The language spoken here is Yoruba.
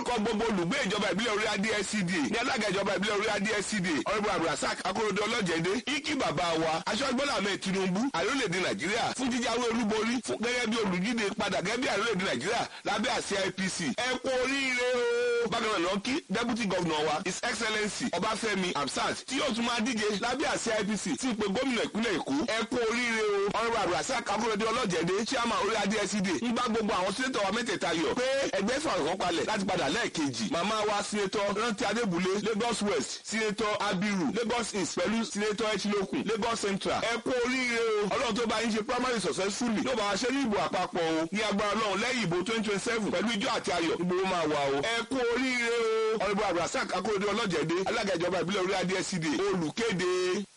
lórúkọ gbogbo olùgbé ìjọba ìbílẹ̀ orí adé SCDA ní alága ìjọba ìbílẹ̀ orí adé SCDA ọ̀rẹ́bù abdulrasaq akérèdé ọlọ́jẹ̀dẹ́ iki bàbá wa aṣọ́jú bọ́lá ahmed tinubu àlólèdè nàìjíríà fún jíjáwé olúborí fún gẹ́gẹ́ bí olùdíje padà gẹ́gẹ́ bí àlólèdè nàìjíríà lábẹ́ àsíá APC ẹ kú oríire o bákan náà lọ́kí deputy governor wa his excellency ọbáfẹ́mi hamsat tí yóò tún máa díje lábẹ́ àsíá APC tí ìpè gómìnà ìpínlẹ̀ èkó ẹ kú oríire o ọ̀rẹ́bù abdulrasaq akérèdé ọlọ́jẹ̀dẹ́ chairman orí adé SCDA ń bá gbogbo àwọn sínétọ̀ wa mẹ́tẹ̀ẹ̀ta yọ̀ pé ẹgbẹ́ fàrùkọ́ palẹ̀ láti padà lẹ́ẹ̀kejì màmá wa sínétọ̀ rántí adébúlé lagos west sínétọ̀ abiru lagos east pẹ̀lú sínétọ̀ echilokun lagos central ẹ kú oríire o ọlọ́run tó bá yín ṣe primary successfully yóò bá wa ṣe ní ìbò àpapọ̀ o ní agbára ọlọ́run lẹ́yìn ìbò twenty twenty seven pẹ̀lú ijó àti ayọ̀ ìgbòho máa wà o ẹ kú oríire o ọ̀rẹ́bù abdulrasaq akérèdé ọlọ́jẹ̀dẹ́ alága ìjọba ìbílẹ̀ orí adé SCDA olùkéde